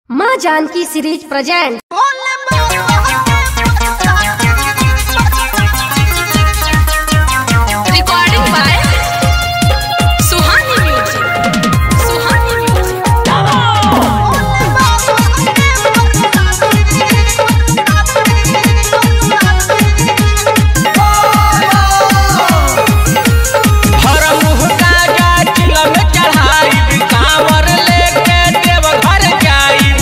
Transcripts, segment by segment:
माँ Janaki series present Recording by Suhani Music. Suhani Music. हर मुँह गाजा चिलम चढ़ाई कांवर लेके देवघर जाई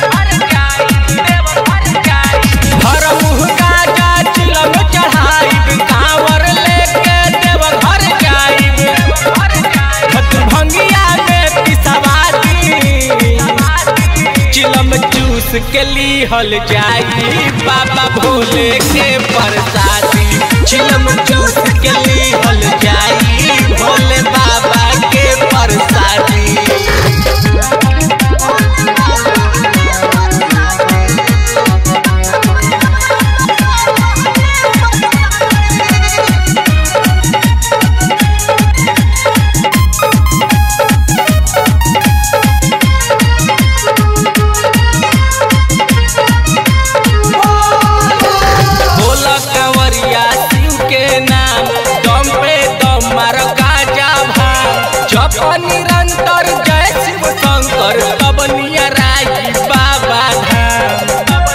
हर मुँह गाजा चिलम चढ़ाई कांवर लेके देवघर जाई खत भंगिया में पिसवादी चिलम चूस के लीहल जाई बाबा भोले के प्रसादी चिलम चूस के लीहल जाई भोले बाबा के प्रसादी भोला कंवरिया शिव के नाम दम पे दम मार गाजा भांग जप निरंतर जय शिव शंकर तब नियराई बाबा धाम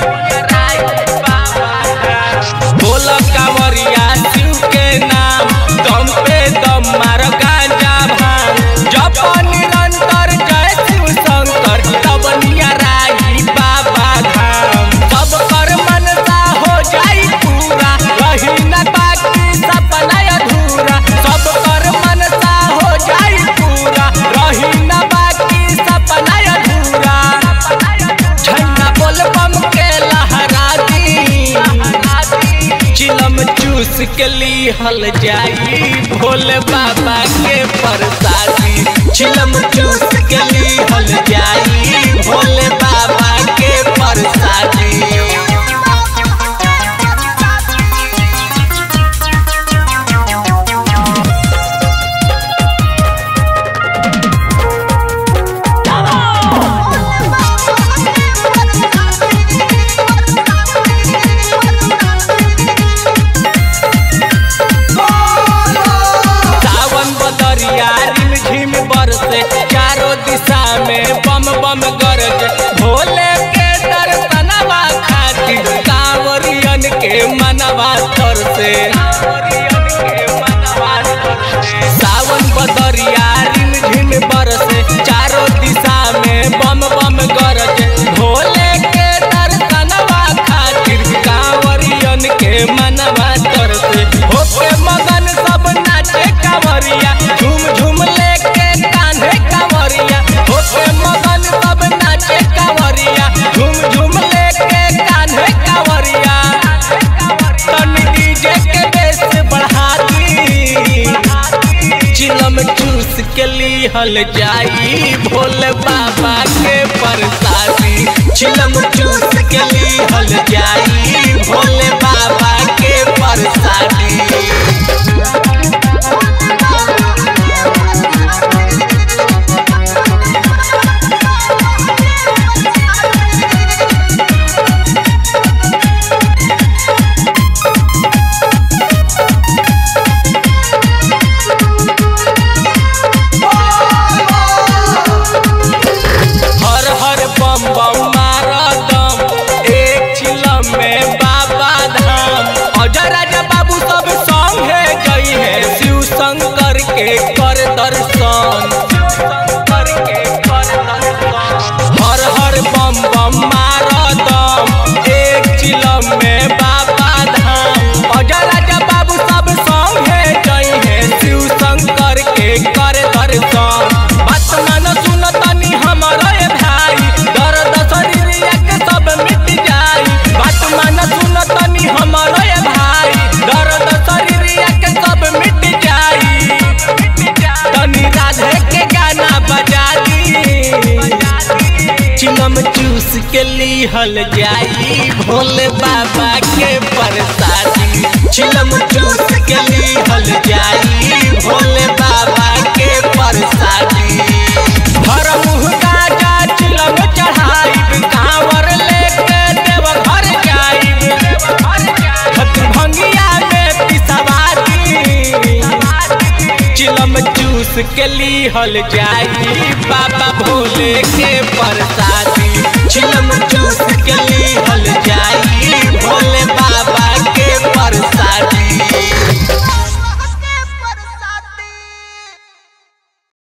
भोला कंवरिया शिव के नाम दम पे दम मार गाजा भांग जप निरंतर जय शिव शंकर तब नियराई बाबा धाम सब कर मनसा हो जाई पूरा रही न बाकी सपना अधूरा सब कर मनसा हो जाई पूरा रही न बाकी सपना अधूरा झंडा बोल बम के लहरा दी चिलम चूस के लीहल जाई भोले बाबा के प्रसादी चिलम चूस के लीहल जाई भोले बाबा के प्रसादी सावन बदरिया रिम झिम बरसे चारों दिशा में बम बम गरज भोले के दर्शनवा खातिर कांवरियन के मनवा तरसे सावन बदरिया रिम झिम बरसे चारों दिशा में बम बम गरज भोले के दर्शनवा खातिर कांवरियन के मनवा तरसे होके मगन सब नाचे कांवरिया झूम झूम लेके कान्हे कांवरिया होके मगन सब नाचे कांवरिया झूम झूम लेके कान्हे कांवरिया तन डीजे के बेस बढ़ा दी चिलम चूस के लीहल जाई भोले बाबा के प्रसादी चिलम चूस के लीहल जाई भोले बाबा के प्रसादी हर हर बम बम मारदम एक चिलम में बाबा धाम अजय राजा बाबू सब संगे गई है शिव शंकर के कर दर्शन हर हर बम बम मारदम एक चिलम में बाबा धाम अजय राजा बाबू सब संगे गई है शिव शंकर के कर दर्शन बात मान सुन तनी हमर ए भाई दर्द शरीरिया के सब मिट जाई बात मान सुन तनी हमर ए भाई दर्द शरीरिया के सब मिट जाई तनी राधे के गाना बजा दी चिलम चूस के लीहल जाई भोले बाबा के प्रसादी चिलम चूस के लीहल जाई भोले बाबा के प्रसादी हर मुँह गाजा चिलम चढ़ाई चूस के लीहल जाई बाबा भोले के प्रसादी चिलम चूस के लीहल जाई